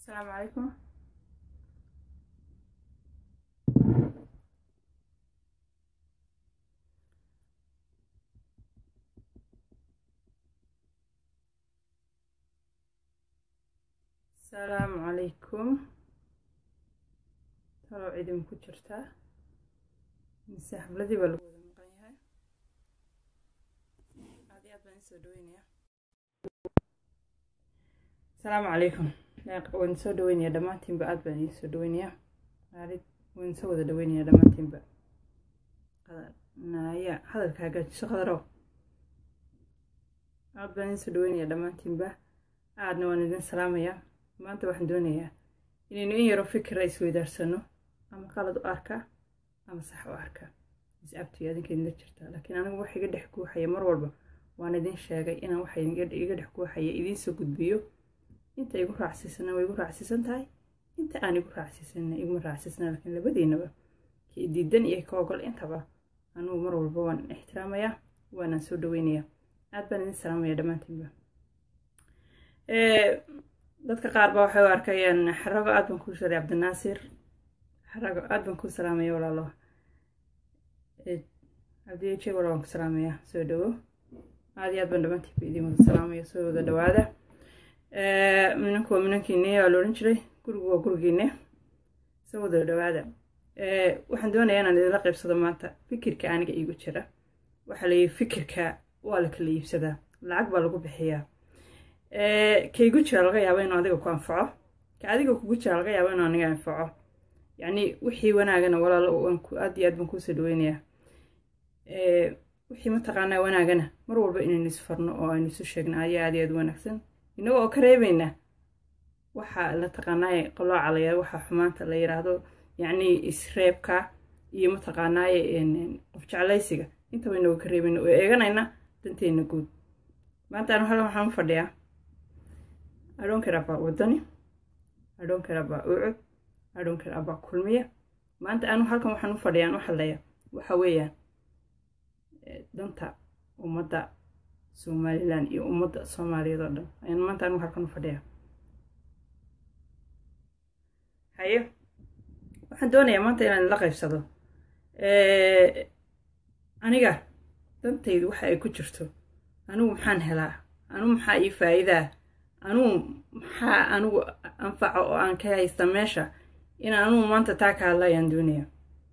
السلام عليكم السلام عليكم talow cidin ku jirtaa mise xafladii baa lagu wada maqan yahay aad iyo aad baan isoo dhaweynaya asalaamu calaykum waan soo dhaweynaya dhammaantiinba aad baan idin soo dhaweynaya maalid waan soo wada dhaweynaya dhammaantiinba naya hadalka hagaajiso qadarow aad baan idin soo dhaweynaya dhammaantiinba aadna waan idin salaamayaa maanta waxaan doonayaa inaynu in yaro fikira isweydaarsano ama qalad u arka ama sax u arka is-abtiyo adinka idinla jirtaa laakiin anigu wax iga dhex guuxaya mar walba waan idin sheegay inaan waxa iga dhex guuxaya idiin soo gudbiyo inta igu raacsiisana way igu raacsiisan tahay inta aan igu raacsiisanna iguma raacsiisana laakiin labadiinaba kii diidan iyo ka ogol intaba anugu mar walba waan ixtiraamayaa waanaan soo dhaweynayaa aad baan idin salaamaya dhammaantiinba dadka qaar ba waxay u arkayaan xarago aad baan kuu sharay cabdinaasir xarago aad baan kuu salaamaya walaalo cabdiyeje walaal waan ku salaamaya soo dhawo aad iyo aad baan dhammaantiinba idin wada salaamaya soo wada dhawaada minanku waa minankiine waa la odhan jiray gurigu waa gurigiine soo wada dhawaada waxaan doonayaa inaan idinla qaybsado maanta fikirka aniga iigu jira waxaa layihi fikirka waa la kala iibsadaa lacag baa lagu bixiyaa kaygu jira laga yaabo inuu adiga ku anfaco ka adiga kugu jira laga yaabo inuu aniga anfaco yacni wixii wanaagana walaalo aad iyo aad baan kuusoo dhaweynayaa wixii mataqaanaa wanaagana mar walba inaynu isfarno oo aynu isu sheegno ayaa aad iyo aad wanaagsan inagoo oo ka reebayna waxaa la taqaanaaye qalooca waxaa xumaanta la yiraahdo yacni isreebka iyo mataqaanaaye qof jeclaysiga intaba inagoo ka reebayna oo eeganayna danteena guud maanta anu halkan waxaan u fadhiyaa adhoonker abaa wadani adhoonker abaa ucud adhoonker abaa kulmiya maanta anu halkan waxaan u fadhiyaa an u hadlaya waxa weeyaan danta ummadda somalilan iyo ummadda soomaaliyeed oo dhan ayaan maanta anigu halkan u fadhiyaa haye waxaan doonayaa maanta inaan la qaybsado aniga dantaydu waxa ay ku jirto anigu maxaan helaa anigu maxaa ii faa'iidaa anigu maxaa anigu anfaco oo aan ka haysta meesha inaan anigu maanta taa ka hadla ayaan doonaya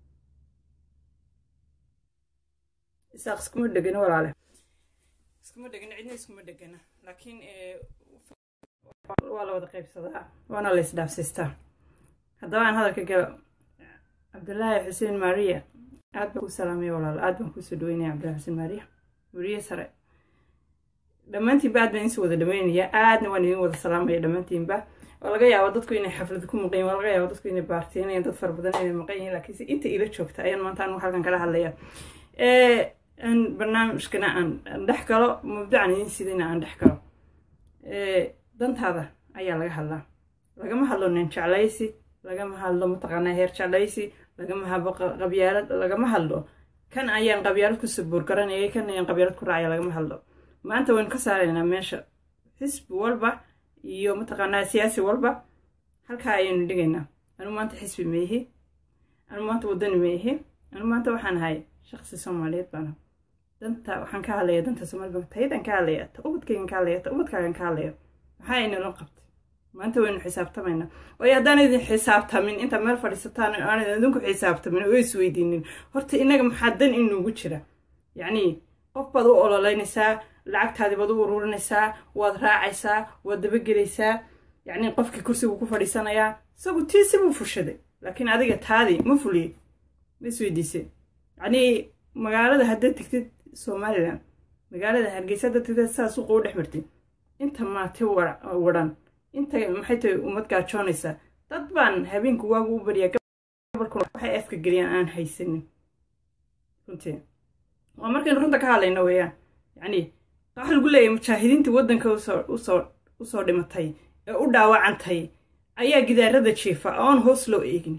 isaaq iskuma dhegana walaale iskuma dhegana cidna iskuma dhegana laakiin waa la wada qaybsadaa waana la isdhaafsiistaa haddaba aan hadalka galo cabdulaahi xuseen maariya aad baan kuu salaamaya walaalo aad baan kuusoo dhaweynaya cabdullahi xuseen maariya weriye sare dhammaantiinba aad baan idinsoo wada dhaweynaya aadna waan idin wada salaamaya dhammaantiinba oo laga yaabo dadku inay xaflad ku maqan yihin waa laga yaabo dadku inay baarteenayaan dad fara badan inay maqan yihin laakiinse inta ila joogta ayaan maanta anigu halkan kala hadlaya aan barnaamijkana aan dhex galo mabdacan idin sidayna aan dhex galo dantaada ayaa laga hadlaa lagama hadlo nin jeclaysi lagama hadlo mataqaanaa heer jeclaysi lagama hadlo qabyaalad lagama hadlo kan ayaan qabyaalad ku sabuur garanayay kan ayaan qabyaalad ku raacaya lagama hadlo maanta waynu ka saaraynaa meesha xisbi walba iyo mataqaanaa siyaasi walba halkaa ayaynu dhigaynaa anigu maanta xisbi maihi anigu maanta waddani maihi anigu maanta waxaan ahay shaqsi soomaaliyeed baana danta waxaan ka hadlaya danta soomaaliyed taydaan ka hadlaya ta ubadkaygan ka hadlaya ta ubadkaagan ka hadlaya maxaa inala qabtay maanta waynu xisaabtamaynaa waayo haddaan idin xisaabtamin inta meel fadhiisataan aan idinku xisaabtamin oo isweydiinin horta inaga maxaa dan inuugu jira yacni qof baad u ololeynaysaa lacagtaadii baad u ururinaysaa waad raacaysaa waad dabagelaysaa yacni qofkii kursigu ku fadhiisanayaa isagu tiisi buu fushaday laakiin adiga taadii ma fuliyey ma isweydiisay yacnii magaalada haddaad tegtid somalilan magaalada hargeysa haddaad tegtid saa suuqa u dhex martid inta maati wadhan inta maxay tahay ummad gaajoonaysaa dad baan habeenku waagu u baryaa gabalkuna waxay afka geliyaan aan haysanin runtii waa markaynu runta ka hadlayno weeyaan yacni waxa lagu leeyahay mujaahidiintii waddanka usoo usoo usoo dhimatay ee u dhaawacantay ayaa gidaarada jiifa oon hoos loo eegin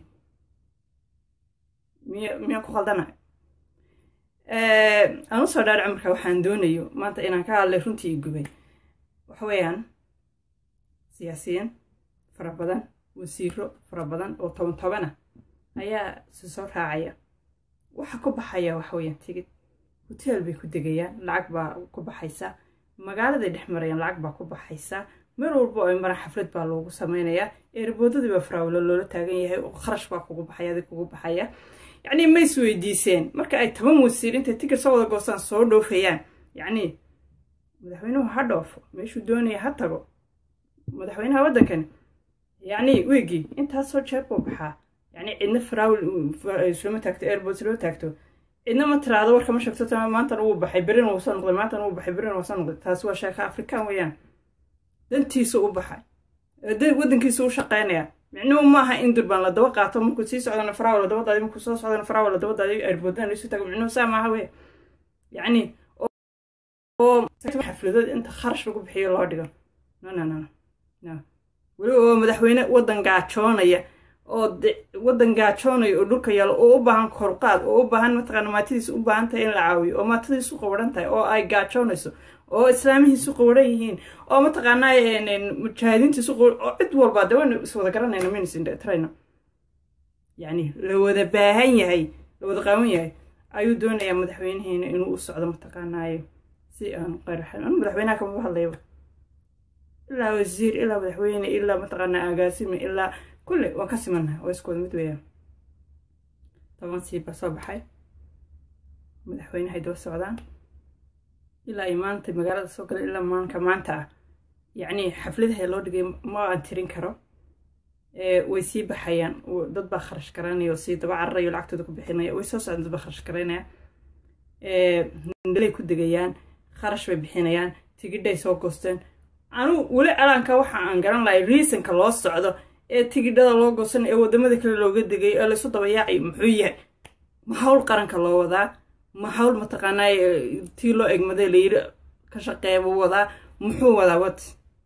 miy miyaa ku khaldana aan usoo dhaadhaco marka waxaan doonayo maanta inaan ka hadlay runtii i gubay waxa weeyaan siyaasiyiin fara badan wasiiro fara badan oo toban tobana ayaa si soo raacaya waxa ku baxaya waxaweyaan tigid hoteel bay ku degayaan lacag baa ku baxaysa magaaladay dhex marayaan lacag baa ku baxaysa meel walba oo ay maraan xaflad baa loogu sameynayaa eerboodadii baa faraawilo loola taagan yahay oo kharash baa kugu baxaya adig kugu baxaya yacnii ma is weydiiseen marka ay toban wasiir intay tikir soo wada goostaan soo dhoofayaan yacnii madaxweynuhu ha dhoofo meeshuu doonaya ha tago madaxweynaha waddankani yacnii weygii intaasoo jeer buu baxaa yacnii cidna faraawil islama taagto airbood islama taagto cidna ma tiraado warka ma sheegto tama maantana wuu baxay berina wuu soo noqday maantana wuu baxay berina wuu soo noqday taasi waa sheeka afrikaan weeyaan dantiisa u baxay waddankiisa u shaqaynaya micnuhu maaha in durbaan la daba qaato markuu sii socdana faraawa la dabadaadi markuu soo socdana faraawa la dabadaadi airboodana laisu tago micnuhu saa maaha wey yacni oo xafladood inta kharash lagu bixiyo loo dhigo no no no no weliba oo madaxweyne waddan gaajoonaya oo waddan gaajoonaya oo dhulka yaalo oo u baahan korqaad oo u baahan mataqaana maatadiisa u baahan tahay in la caawiyo oo maatadiisu qawaran tahay oo ay gaajoonayso oo islaamihiisu qawaran yihiin oo mataqaanaa mujaahidiintiisu qawaran oo cid walba de waynu is wada garanayna maynasintrayno yacni la wada baahan yahay la wada qaawan yahay ayuu doonayaa madaxweynaheena inuu u socdo mataqaanaayo si aan qaraxan anu madaxweynaha kamaba hadlayba ilaa wasiir ilaa madaxweyne ilaa mataqaanaa agaasime ilaa kulle waan ka simannahay oo isku wada mid weeyaan toban siib baa soo baxay madaxweynehay daba socdaan ilaa ay maanta magaalada soo galeen ilaa maalinka maanta ah yacnii xafladaha loo dhigay ma aan tirin karo way sii baxayaan dad baa kharash garanaya oo sii daba cararayo lacagtooda ku bixinaya way soo socdaan dad baa kharash garanaya nalay ku degayaan kharash bay bixinayaan tigidhay soo goosteen anu weli alaanka waxa aan garan lahay riisonka loo socdo ee tigidhada loo goosan ee waddamada kale looga degay ee laysu dabayaacayo muxuu yahay ma hawl qaranka loo wadaa ma hawl mataqaanaa tii loo egmaday layiri ka shaqeebu wadaa muxuu wadaa wat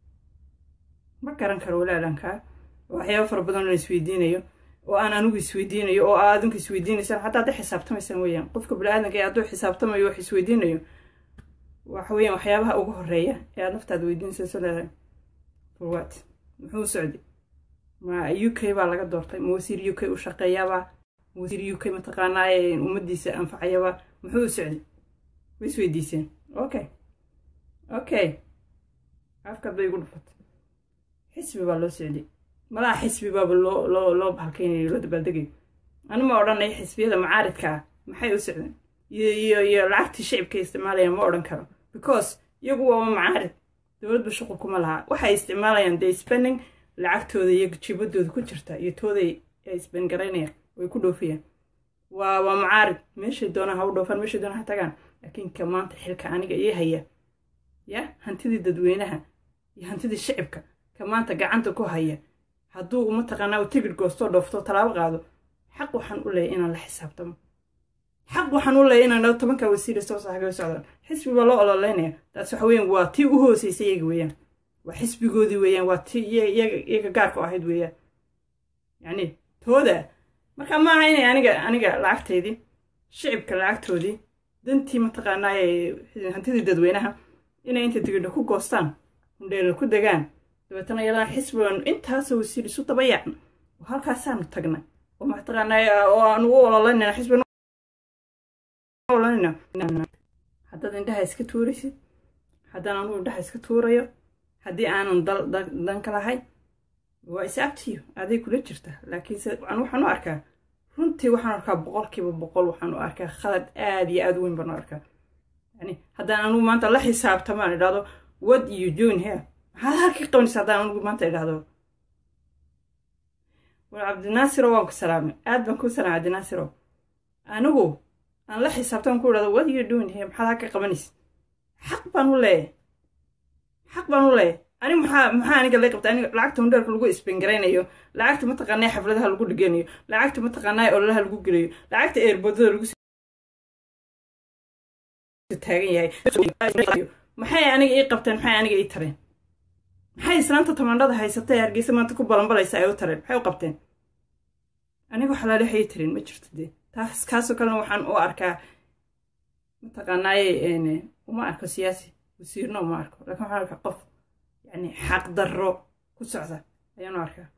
ma garan karo weli alaankaa waxyaaba fara badan oo isweydiinayo oo aan anigu isweydiinayo oo aa adinku isweydiinaysaan xataa hadday xisaabtamaysaan weeyaan qofka bini-aadanka ee hadduu xisaabtamayo wax isweydiinayo waxa weeyaan waxyaabaha ugu horeeya ee aad naftaada weydiinaysa leedahay forwat muxuu socday ma u k baa laga doortay ma wasiir u k u shaqeeyaabaa ma wasiir u k mataqaanaa ummaddiisa anfacayabaa muxuu u socday way isweydiiseen okay okay afkaad bay igu dhufatay xisbi baa loo socday malaha xisbi baaba loo loo loo bahalkeynayo loo dabaaldegayo ani ma odhanay xisbiyada macaaridka ah maxay u socdeen iyo iyo iyo lacagtii shicibka isticmaalayaan ma odhan karo because iyagu waaba macaarid dowladba shuqul kuma lahaa waxay isticmaalayaan day spending lacagtooda iyo jibadooda ku jirta iyo tooday ay sbengaraynayaan way ku dhoofayaan waa waa macaarid meeshay doonaan ha u dhoofaan meeshay doonaan ha tagaan laakiin ka maanta xilka aniga ii haya ya hantidii dadweynaha iyo hantidii shicibka ka maanta gacanta ku haya hadduu mataqaanaa uu tigid goostoo dhoofto tallaabo qaado xaq waxaan u leeyahy inaan la xisaabtamo xaq waxaan u leeyahy inaan dhao tobanka wasiira soo saxaga socdaan xisbi baa loo ololeynaya taas waxa weeyaan waa tii u hooseysay iyaga weeyaan waa xisbigoodii weeyaan waa tii iyaga gaarka u ahayd weeyaan yacni tooda marka maaha inay aniga aniga lacagteydii shicibka lacagtoodii dantii mataqaanaa hantidii dadweynaha inay inta tigidha ku goostaan hundheela ku degaan dabeetana yadaan xisbigan intaasoo wasiir isu daba yaacna oo halkaasaanu tagnay oo mataqaanaa oo aanu u ololeynayna xisbigan ololeynayna haddaad indhaha iska tuuraysid haddaan anugu indhaha iska tuurayo haddii aanan dan ka lahay waa isaabtiyo aday kula jirta laakiinse an waxaan u arkaa runtii waxaan arkaa boqolkiiba boqol waxaan u arkaa khalad aad iyo aad weyn baan u arkaa yani haddaan anugu maanta la xisaabtamaan idhahdo what you doing here maxaad halkii qabanaysa haddaan anugu maanta idhahdo war cabdinaasiro waan ku salaamay aad baan ku salaamay cabdinaasiro anigu aan la xisaabtaman ku idhahdo what you doing here maxaad halkii qabanaysa xaq baan u leeyahay xaq baan u leeyahay ani maxaa maxaa aniga la qabta aniga lacagta hundheerka lagu isbengaraynayo lacagta mataqaanaa xafladaha lagu dhiganayo lacagta mataqaanaa ololaha lagu gelayo lacagta eerboodada lagu taagan yahay maxay aniga ii qabteen maxay aniga ii tareen maxay islaanta tamaandhada haysatay hargeysa maanta ku balanbalaysa ay u tareen maxay u qabteen aniga waxalaale waxay ii tareen ma jirto dee taas kaasoo kalena waxaan u arkaa mataqaanaaye uma arko siyaasi wasiirna uma arko laakiin waxaan arkaa qof yani xaq darro ku socda ayaanu arkaa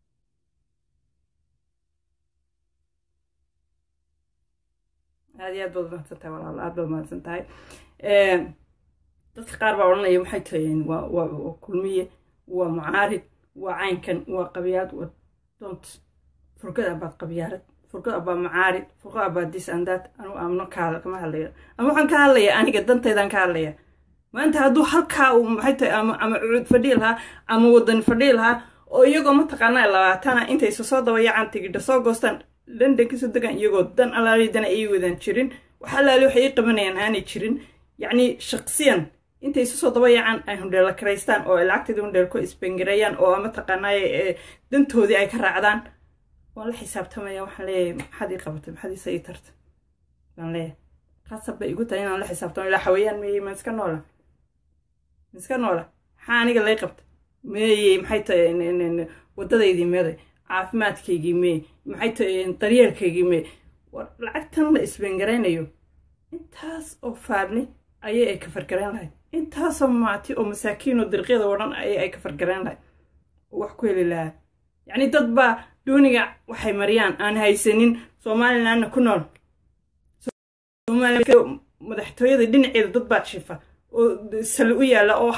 aad iyo aad baad mahadsan tahay walaal aad baad mahadsan tahay dadka qaar baa odhanaya waxay tahayeen waa waa kulmiye waa mucaarid waa caynkan waa qabyaad waa dont furgad abaad qabyaalad furgad abaa mucaarid furgad abaa dis andaad anugu amno kaada kama hadlayo ama waxaan ka hadlaya aniga danteydaan ka hadlaya maanta hadduu halkaa uu maxay tahay ama ama cuud fadhii lahaa ama wadan fadhii lahaa oo iyagoo mataqaanaa labaatana intay isu soo dabayacaan tigidha soo goostaan london kasoo degaan iyagoo dan alaali dana ay wadaan jirin wax alaali waxay ii qabanayaan aanay jirin yacni shaqsiyan intay isu soo dabayacaan ay hundheela karaystaan oo ay lacagteeda hundheel ku isbangareeyaan oo mataqaanaa dantoodii ay ka raacdaan waan la xisaabtamaya waxaan leeyahay maxaad ii qabatay maxaad iisa ii tartay baan leeyahay khasab bay igu tahay inaan la xisaabtamo ilaa xawayaan meeyey ma iska noola ma iska noola maxaa aniga lay qabtay meeyey maxay tahay waddadaydii meeday caafimaadkaygii meey maxay tahay daryeelkaygii meey war lacagtan la isbangaraynayo intaas oo faabni ayay ay ka fargarayn lahayd intaasoo maati oo masaakiinoo dirqyada oo dhan ayay ay ka fargarayn lahayd oo wax ku heli lahaa yacni dad baa dooniga waxay mariyaan aan haysanin somalilandna ku nool madaxtooyada dhinaceeda dad baa jiifa oo sali u yaalla oo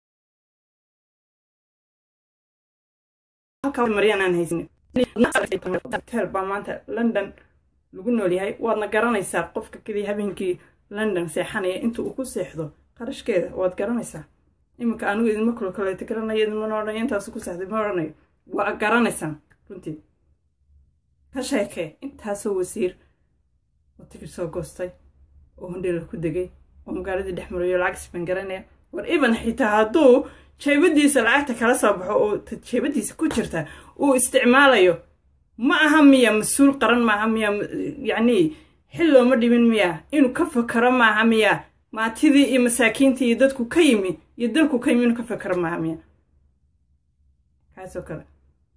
mariyaan aan haysanin hotel baa maanta london lagu nool yahay waadna garanaysaa qofka keliya habeenkii london seexanaya inta uu ku seexdo qarashkeeda waad garanaysaa iminka anigu idinma kulo kaleeto garanayo idinmana odhanayo intaasu ku seexday ma odhanayo waa garanaysaan runtii ka sheekee intaasoo wasiir oo tigir soo goostay oo hundheela ku degay oo magaaladii dhex marayo lacag isban garanaya war even xitaa hadduu jeebadiisa lacagta kala soo baxo oo jeebadiisa ku jirta uu isticmaalayo ma aha miya mas-uul qaran maaha miya yacnii xil looma dhimin miya inuu ka fakaro maaha miya maatidii iyo masaakiintii iyo dadku ka yimi iyo dalku ka yimi inuu ka fakaro maaha miya kaasoo kale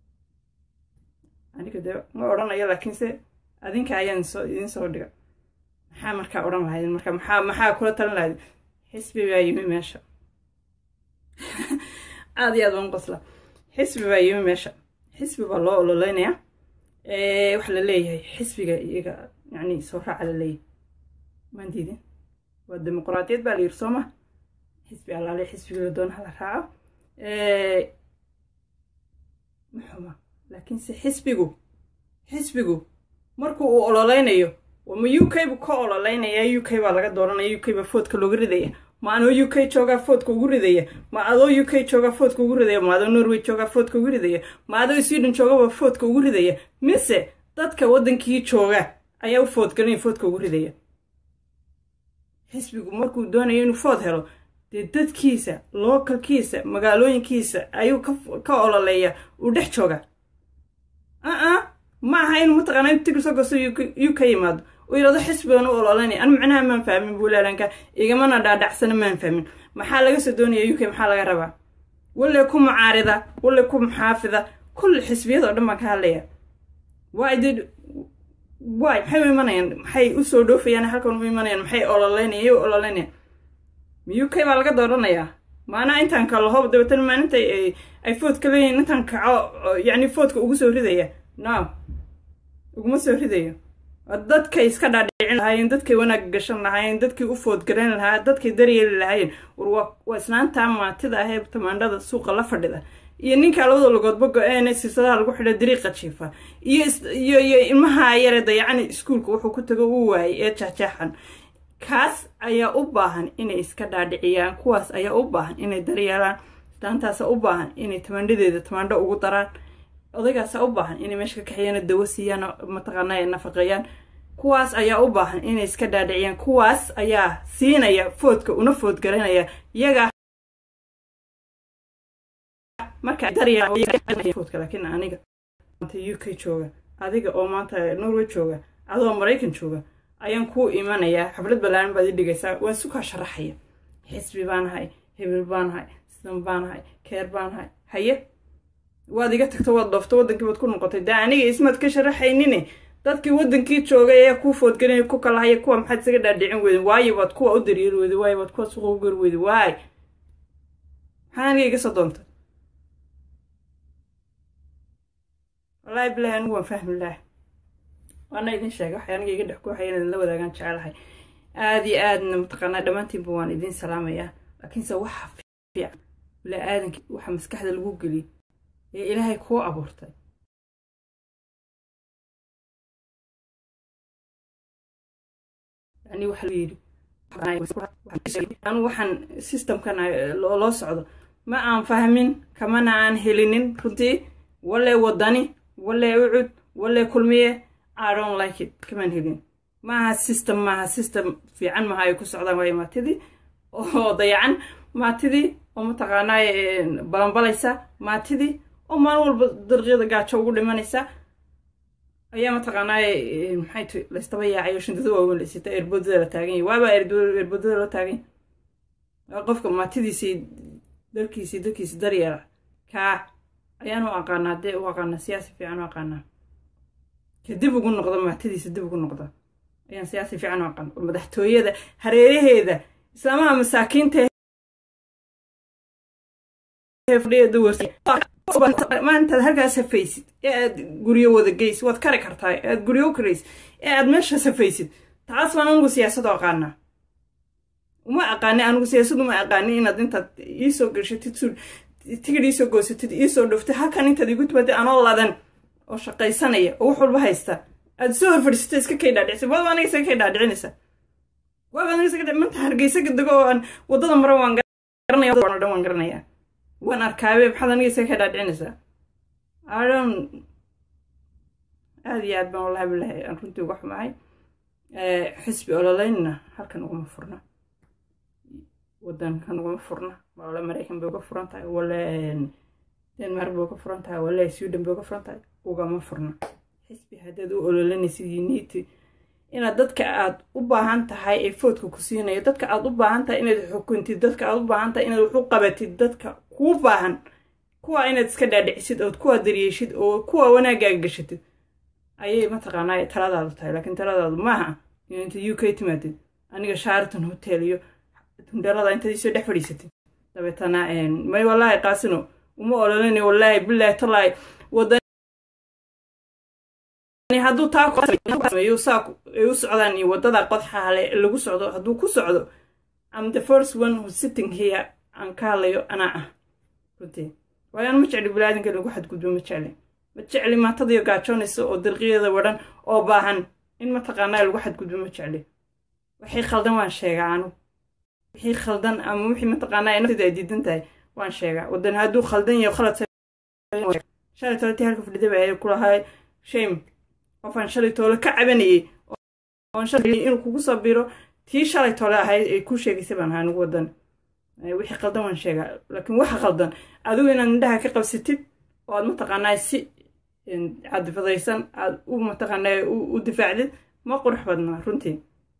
aniga dee ma odhanayo laakiinse adinka ayaan soo idiin soo dhiga maxaa markaa odhan lahayd marka maxaa maxaa kula talin lahayd xisbi baa yimi meesha aada iyo aad waan qosla xisbi baa yimi meesha xisbi baa loo ololeynayaa waxaa la leeyahay xisbiga iyaga yacni soo raaca la leeyahay maan diidin waa dimuquraadiyad baa la yiri soo ma xisbi allaale xisbiga la doona hala raaco maxuma laakiinse xisbigu xisbigu markuu uu ololeynayo ma u k bu ka ololeynaya u k baa laga dooranaya u k baa foodka looga ridaya ma anoo u k joogaa foodka ugu ridaya ma adoo u k joogaa foodka ugu ridaya ma adoo norway joogaa foodka ugu ridaya ma adoo sweden joogaba foodka ugu ridaya mise dadka waddankii jooga ayaa u foodgalinaya foodka ugu ridaya xisbigu markuu doonayo inuu food helo dee dadkiisa lookalkiisa magaalooyinkiisa ayuu ka ololeeya uu dhex jooga aa ma aha inuu mataqaana in tigir soo gosto u ka yimaado uu yidhahdo xisbigan u ololeynaya anu macnaha maan fahmin buulaalanka igamana dhaadhacsana maan fahmin maxaa laga soo doonaya u k maxaa laga rabaa walle ku mucaarida walle ku muxaafida kulli xisbiyada oo dhan baan ka hadlaya waay dee waay maxay u imanayaan maxay usoo dhoofayaan halkan u imanayaan maxay ololeynaya u ololeynayaan ma u k baa laga dooranayaa maanaa intaan kala hoob dabeetana maalinta ay foodka leeyihiin intaan kaco yacni foodka ugu soo ridaya no uguma soo ridayo dadkay iska dhaadhicin lahaayeen dadkay wanaag gashan lahaayeen dadkii u foodgarayn lahaa dadkay daryeeli lahaayeen war waa islaantaa maatida ahee tamaandhada suuqa la fadhida iyo ninkaa labada lugoodba go-een siisadaha lagu xidha dariiqa jiifa iyo iyo iyo ilmaha yare dayacani iskuulka wuxuu ku tago uu waayay ee jexjeexan kaas ayaa u baahan inay iska dhaadhiciyaan kuwaas ayaa u baahan inay daryeelaan islaantaasa u baahan inay tamaandhadeeda tamaandho ugu daraan odaygaasa u baahan inay meesha ka kaxeeyaan dawo siiyaan mataqaana ay nafaqeeyaan kuwaas ayaa u baahan inay iska dhaadhiciyaan kuwaas ayaa siinaya foodka una foodgaranaya iyagaa markafoodka laakiin aniga u k jooga adiga oo maanta norway jooga adoo maraykan jooga ayaan kuu imanayaa xaflad balaaran baad ii dhigaysaa waan sukaa sharaxaya xisbi baanahay hebel baanahay sidan baanahay keer baanahay haye waad iga tagto waad dhoofto waddankii baad ku noqotay dee aniga ismaad ka sharaxaynine dadkii waddankii joogay ayaa kuu foodgelinaya ku kala haya kuwa maxaad isaga dhaadhicin weyden waayo baad kuwa u daryeeli weyday waayo baad kuwa suuqa u gari weyday waay maxaa aniga iga soo doontay wallaahi bilahi anigu waan fahmi lahay waana idin sheegay waxay aniga iga dhex ku waxay inaan la wadaagaan jecelahay aada iyo aadna mataqaanaa dhammaantiinba waan idin salaamayaa laakiinse waxa fiican bilaa aadanki waxa maskaxda lagu geliyay ee ilaahay kuu abuurtay yani waxa la yidhi anu waxaan systemkan loo socdo ma aan fahmin kamana aan helinin runtii walle wadani walle ucud walle kulmiye i don't like it kamaan helin maaha system maaha system fiican maaha ay ku socdaan waayo maatidii oo dayacan maatidii oo mataqaanaa balanbalaysa maatidii oo maalin walba darqyada gaajo ugu dhimanaysa ayaa mataqaanaa maxay ti laystaba yaacayo shindada waaweyn la sita eerboodada la taagan yahay waaba eerboodada loo taagan yahay qofka maatidiisii dalkiisii dalkiisi daryeela kaa ayaan u aqaanaa dee u aqaanaa siyaasi fiican u aqaanaa ka dib ugu noqda maatidiisa dib ugu noqda ayaan siyaasi fiican u aqaan madaxtooyada hareeraheeda islaamaha masaakiinta maantaad halkaas hafaysid ee aad guryo wada geysid waad kari kartaa ee aad guryo u karaysid ee aad meeshaas hafaysid taas baan anigu siyaasad u aqaanaa uma aqaani anigu siyaasad uma aqaani inaad intaad iisoo gashatid su tigid iisoo goosatid iisoo dhuftid halkan intaad igu timaadid anoo ladan oo shaqaysanaya oo wax walba haysta aad soo horfadhiisata iska kay dhaadhicisa waaba aniga isaga kay dhaadhicinaysa waaba aniga isaga manta hargeysa dego oo aan waddada mara waan garanaya oo dhan waan garanayaa waan arkaabe maxaad aniga isaga kay dhaadhicinaysaa adon aada iyo aad baan wallahi bilahi aan runtii uga xumahay xisbi ololeynna halkan uguma furna wadankan uguma furna wale maraykan bay uga furan tahay wale denmark bay uga furan tahay wale sweden bay uga furan tahay ugama furna xisbi haddaad u ololanaysid unity inaad dadka aad u baahan tahay ee foodka ku siinayo dadka aad u baahan tahay inaad xukuntid dadka aad u baahan tahay inaad wax u qabatid dadka kuu baahan kuwa inaad iska dhaadhicisid ood kuwa daryeeshid oo kuwa wanaagaaga gashatid ayay mataqaanaa taladaadu tahay laakiin taladaadu maaha in inta u k timaadid aniga sharaton hotel iyo tundhalada intaad isoo dhex fadhiisatid dabeetana may wallaahi qaasino uma ololani wallaahi bilaahi tallaahi wadan hadduu taa saa ay u socdaan iyo waddada qodxaale lagu socdo hadduu ku socdo am the first one who sitting here aan ka hadlayo anaa ah runtii waayo aan ma jecli bilaadanka lagu xadgudbo ma jecli ma jecli maatadiyo gaajoonaysa oo dirqiyada wadhan oo baahan in mataqaanaa lagu xadgudbo ma jecli wixii khaldan waan sheegaa anu wixii khaldan ama wixii mataqaanaa naftida ay diidan tahay waan sheegaa wadan hadduu khaldan yahay khalad shalay tole tii halka fadhida ba ahay kulahay shame qofaan shalay toole ka cabanayay oon shalay inuu kugu sabiro tii shalay toole ahayd ay kuu sheegaysay baan ahaa anigu wadan wixii khaldan waan sheegaa laakiin waxa khaldan adigu inaad indhaha ka qabsatid oo aad mataqaanaa si cadifadaysan aad u mataqaanaa u difaacdid ma qurux badnaa runtii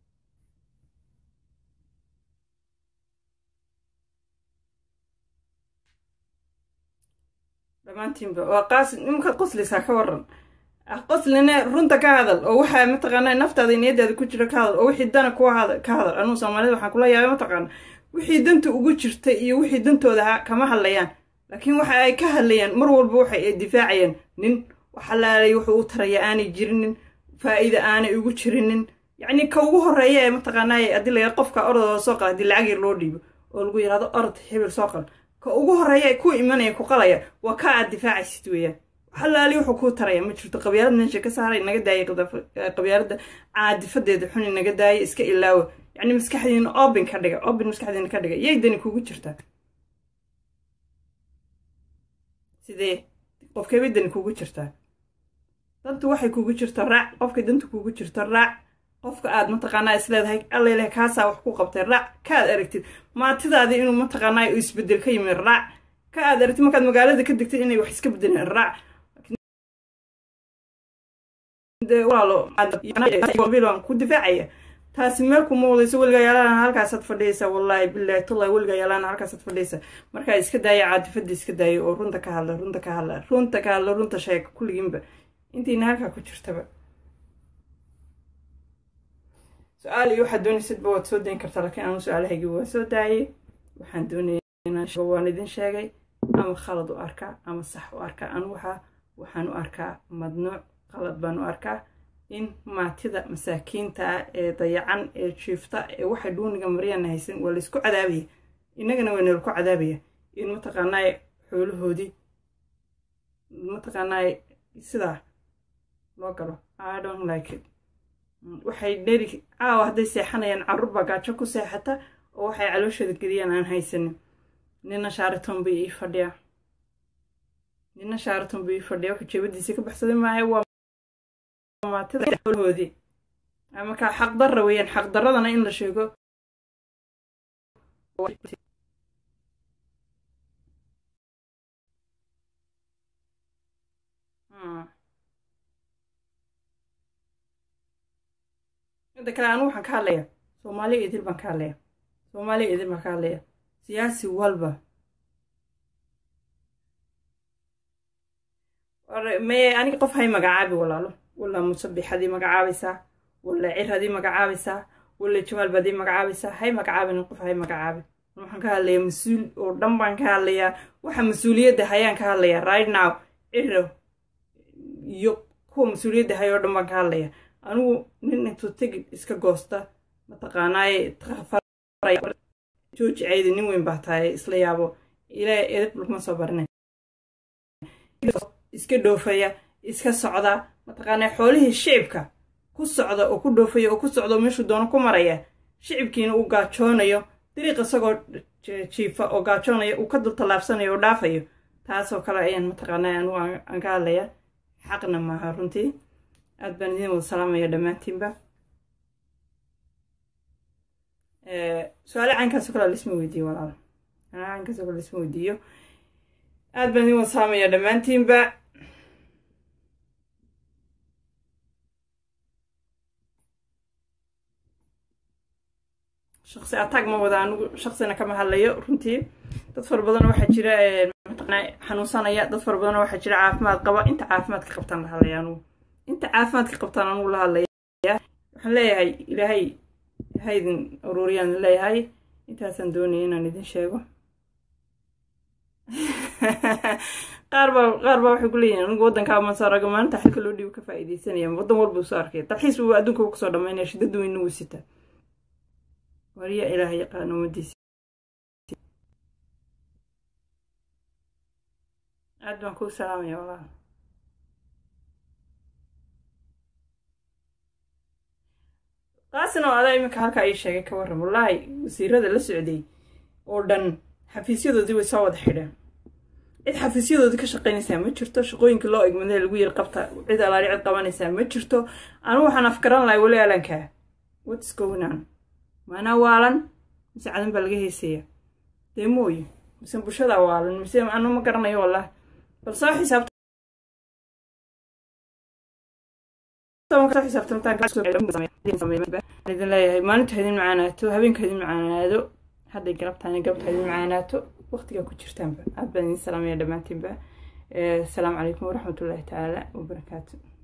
dhammaantiinba waa qaasi nimka qoslaysaa ka waran qoslina runta ka hadal oo waxaa mataqaanaa naftaada niyadaada ku jira ka hadal oo wixii dana ku ka hadal anuu soomaalida waxaan kula yaabay mataqaana wixii danta ugu jirta iyo wixii dantooda kama hadlayaan laakiin waxa ay ka hadlayaan mar walba waxa ay difaacayaan nin waxalaalay wuxuu u taraya aanay jirinin faa'iida aanay ugu jirinin yacni ka ugu horeeya ee mataqaanaa haddii la yara qofka orodooda soo qala haddii lacag yar loo dhiibo oo lagu yidhahdo orod hebel soo qal ka ugu horeeya ee ku imanaya ku qalaya waa ka aad difaacaysid weeyaan waxalaali wuxuu kuu taraya ma jirto qabyaalad meesha ka saaray naga daaya qabyaaladda caadifadeeda xuni naga daaya iska ilaawa yacni maskaxdiina obin ka dhiga obin maskaxdiina ka dhiga yay dani kugu jirtaa sidee qofkeebay dani kugu jirtaa dantu waxay kugu jirta raac qofka danta kugu jirta raac qofka aad mataqaanaa isleedahay alleleh kaasaa wax ku qabtay raac kaad aragtid maatidaadii inuu mataqaanaa isbedel ka yimi raac ka aad aragtid markaad magaalada ka degtid inay wax iska bedeleen raac walaalo ku difaacaya taasi meel kuma wadayso weligaa yaalana halkaasaad fadhiyaysa wallaahi bilaahi tallahi weligaa yaalana halkaasaad fadhiyaysa markaa iska daaya caadifada iska daaya oo runta ka hadla runta ka hadla runta ka hadla runta sheega kulligiinba intiina halkaa ku jirtaba su-aal iyo waxaad doonaysidba waad soo dayn kartaa laakiin anu su-aalahaygii waan soo daayay waxaan doonaya waan idin sheegay ama khalad u arkaa ama sax u arkaa anu waxaa waxaan u arkaa madnuuc qalad baan u arkaa in maatida masaakiinta ah ee dayacan ee jiifta ee waxay dhuuniga maryaana haysan waa laysku cadaabaya innagana waa nalaku cadaabaya in mataqaanaa xoolahoodii mataqaanaa sidaa loo galo i don't like it waxay dheri caawa hadday seexanayaan carruur baa gaajo ku seexata oo waxay calooshooda geliyaan aan haysanin nina shaariton bay ii fadhiyaa nina shaariton bay ii fadhiya wuxuu jeebadiisa ka baxsaday maayo waa maatida xoolahoodii markaa xaqdarra weeyaan xaqdarradana in la sheego midda kale anigu waxaan ka hadlayaa soomaaliya idil baan ka hadlayaa soomaaliya idil baan ka hadlayaa siyaasi walba maye aniga qof hay magacaabi walaalo walla musabix hadii magacaabaysaa walla cir hadii magacaabaysaa walla jamaal baad ii magacaabaysaa hay magacaabin qof hay magacaabi waxaan ka hadlayaa mas-uul oo dhan baan ka hadlayaa waxa mas-uuliyadda hayaan ka hadlayaa right now ciro iyo kuwa mas-uuliyadda hay oo dhan baan ka hadlayaa anigu nin intuu tegid iska goosta mataqaanaaye jooji ceydi nin weyn baa tahay isla yaabo ilaa edab laguma soo barinay iska dhoofaya iska socda mataqaanaa xoolihii shicibka ku socda oo ku dhoofaya oo ku socda oo meeshuu doono ku maraya shicibkiina uu gaajoonayo dariiq isagoo jiifa oo gaajoonaya uu ka dul tallaabsanayo oo dhaafayo taasoo kale ayaan mataqaanaa anigu aan ka hadlaya xaqna maaha runtii aad baan idiin wada salaamaya dhammaantiinba su-aale caynkaasoo kale lisma weydiiyo walaal su-aale caynkaasoo kale lisma weydiiyo aad baan idiin wada salaamaya dhammaantiinba shaqsi ataag ma wada anigu shaqsina kama hadlayo runtii dad fara badan waxaa jira xanuunsanaya dad fara badan waxaa jira caafimaad qaba inta caafimaadka qabtaan la hadlaya anugu inta caafimaadka qabtaan anugu la hadlaya waxaan leeyahay ilaahay haydin ururiyaan leeyahay intaasaan doonaya inaan idin sheego qaar baa qaar baa waxay ku leeyihin anigu waddankaa masaaraga maalinta xilka loo dhiibo ka faa'iidaysanaya waddan walba soo arkay dalxiis buu adduunka u kasoo dhamaynaya shiddada weyna wuu sita wariya ilaaha yaqaan ummadiisa aad baan kuu salaamaya walaal taasina oo adaa iminka halkaa ii sheegay ka warram wallaahi wasiirada la socday oo dhan xafiisyadoodii way soo wada xidheen cid xafiisyadoodii ka shaqaynaysaa ma jirto shaqooyinka loo egmadee lagu yar qabta cid alaali cid qabanaysaa ma jirto anigu waxaan afgaran lahay weli alankaa what's going on maanaa waalan mise cadan baa laga heysaya dee mooye mise bulshada waalan mise anu ma garanayo wallahi bal soo xisaabta idin leeyahay maalinta idin macaanaato habeenka idin macaanaado hadday galabtaani galabta idin macaanaato waqtigaa ku jirtaanba aad baan idin salaamaya dhammaantiinba asalaamu calaykum waraxmatullaahi tacaala wabarakaatu